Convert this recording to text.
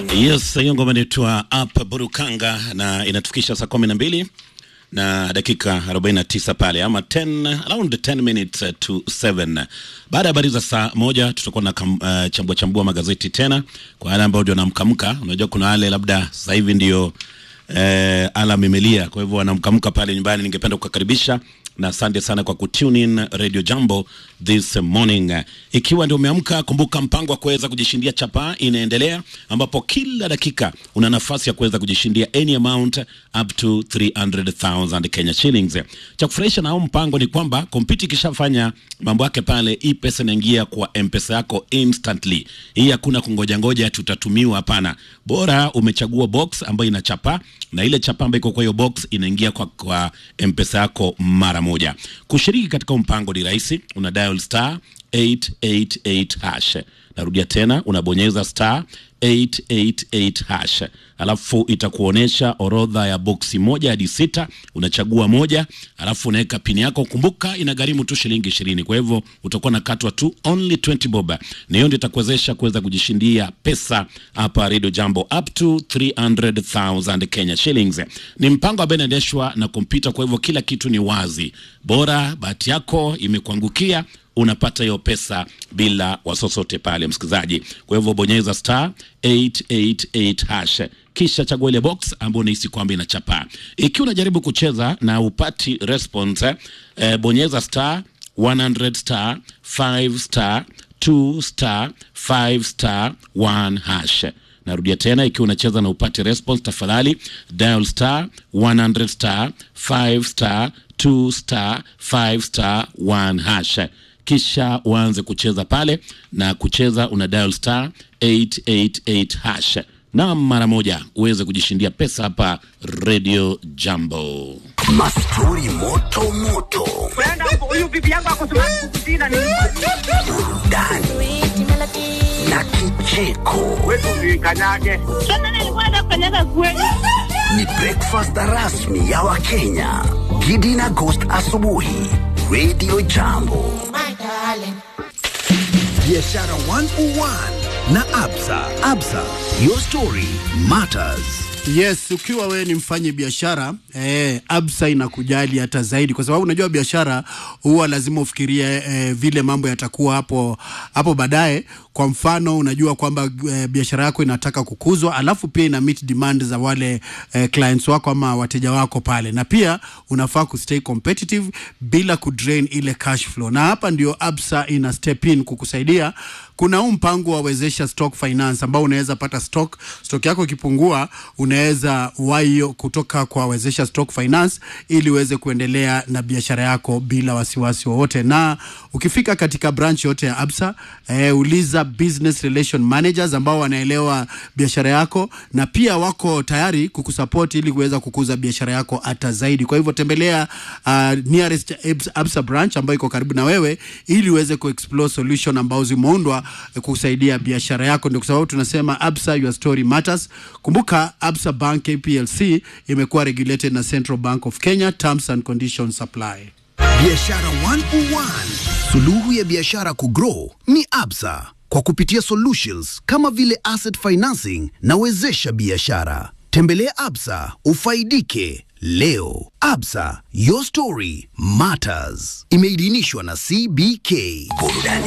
Yes, hiyo ngoma inaitwa Up Burukanga na inatufikisha saa kumi na mbili na dakika 49 pale ama 10 around 10 minutes to 7. Baada ya habari za saa moja tutakuwa na kam, uh, chambua chambua magazeti tena kwa wale ambao ndio wanamkamka. Unajua kuna wale labda sasa hivi ndio eh, alam imelia, kwa hivyo wanamkamka pale nyumbani. Ningependa kukaribisha na asante sana kwa kutune in Radio Jambo this morning. Ikiwa ndio umeamka, kumbuka mpango wa kuweza kujishindia chapa inaendelea, ambapo kila dakika una nafasi ya kuweza kujishindia any amount up to 300,000 Kenya shillings. Cha kufurahisha na huu mpango ni kwamba kompyuta ikishafanya mambo yake pale, hii pesa inaingia kwa M-Pesa yako instantly. Hii hakuna kungoja ngoja tutatumiwa, hapana. Bora umechagua box ambayo ina chapa na ile chapa ambayo iko kwa hiyo box inaingia kwa, kwa M-Pesa yako mara moja. Kushiriki katika mpango ni rahisi, una dial star 888 hash. Narudia tena, unabonyeza star 888 hash, alafu itakuonyesha orodha ya boksi moja hadi sita. Unachagua moja, alafu unaweka pini yako. Kumbuka inagharimu tu shilingi ishirini, kwa hivyo utakuwa na katwa tu only 20 bob, na hiyo ndio itakuwezesha kuweza kujishindia pesa hapa Radio Jambo up to 300,000 Kenya shillings. Ni mpango ambao inaendeshwa na kompyuta, kwa hivyo kila kitu ni wazi. Bora bahati yako imekuangukia unapata hiyo pesa bila wasosote pale, msikilizaji. Kwa hivyo bonyeza star 888 hash kisha chagua ile box ambayo unahisi kwamba inachapa. Ikiwa unajaribu kucheza na upati response eh, bonyeza star 100 star 5 star 2 star 5 star 1 hash. Narudia tena, ikiwa unacheza na upati response, tafadhali dial star 100 star 5 star 2 star 5 star 1 hash kisha uanze kucheza pale na kucheza una dial star 888 hash na mara moja uweze kujishindia pesa hapa Radio Jambo. Mastori moto moto, Brenda, huyu bibi yangu ako smart kukushinda ni burudani na kicheko. wetu usikanyage. Sasa nilikuwa nafanyaga kweli. Ni breakfast rasmi ya Wakenya. Gidi na Ghost asubuhi, Radio Jambo. Biashara 101 na Absa. Absa, your story matters. Yes, ukiwa wewe ni mfanyi biashara eh, Absa inakujali hata zaidi, kwa sababu unajua biashara huwa lazima ufikirie eh, vile mambo yatakuwa hapo hapo baadaye. Kwa mfano, unajua kwamba eh, biashara yako inataka kukuzwa, alafu pia ina meet demand za wale eh, clients wako ama wateja wako pale, na pia unafaa kustay competitive bila kudrain ile cash flow, na hapa ndio Absa ina step in kukusaidia. Kuna huu mpango wa wezesha stock finance ambao unaweza pata stock stock yako ikipungua, unaweza waio kutoka kwa wezesha stock finance ili uweze kuendelea na biashara yako bila wasiwasi wowote. Na ukifika katika branch yote ya Absa eh, uliza business relation managers ambao wanaelewa biashara yako na pia wako tayari kukusupport ili kuweza kukuza biashara yako hata zaidi. Kwa hivyo tembelea uh, nearest Abs- Absa branch ambayo iko karibu na wewe ili uweze kuexplore solution ambao zimeundwa eh, kusaidia biashara yako. Ndio kwa sababu tunasema Absa, your story matters. Kumbuka Absa Bank KPLC imekuwa regulated na Central Bank of Kenya, terms and conditions apply. Biashara 101. Suluhu ya biashara kugrow ni Absa kwa kupitia solutions kama vile asset financing na wezesha biashara. Tembelea Absa ufaidike leo. Absa, your story matters. Imeidhinishwa na CBK. Burudani